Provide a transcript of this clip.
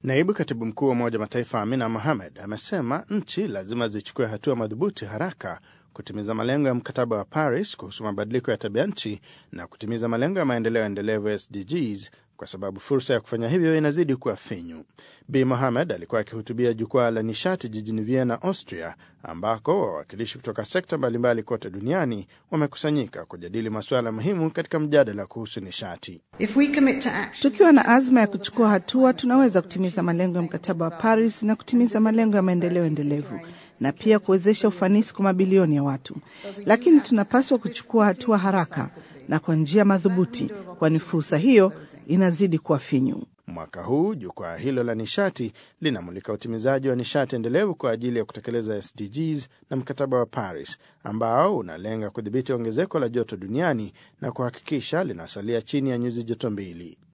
Naibu katibu mkuu wa Umoja wa Mataifa Amina Mohamed amesema nchi lazima zichukue hatua madhubuti haraka kutimiza malengo ya mkataba wa Paris kuhusu mabadiliko ya tabia nchi na kutimiza malengo ya maendeleo endelevu SDGs kwa sababu fursa ya kufanya hivyo inazidi kuwa finyu. Bi Mohamed alikuwa akihutubia jukwaa la nishati jijini Vienna, Austria, ambako wawakilishi kutoka sekta mbalimbali kote duniani wamekusanyika kujadili masuala muhimu katika mjadala kuhusu nishati. Tukiwa na azma ya kuchukua hatua, tunaweza kutimiza malengo ya mkataba wa Paris na kutimiza malengo ya maendeleo endelevu na pia kuwezesha ufanisi kwa mabilioni ya watu, lakini tunapaswa kuchukua hatua haraka na kwa njia madhubuti, kwani fursa hiyo inazidi kuwa finyu. Mwaka huu jukwaa hilo la nishati linamulika utimizaji wa nishati endelevu kwa ajili ya kutekeleza SDGs na mkataba wa Paris ambao unalenga kudhibiti ongezeko la joto duniani na kuhakikisha linasalia chini ya nyuzi joto mbili.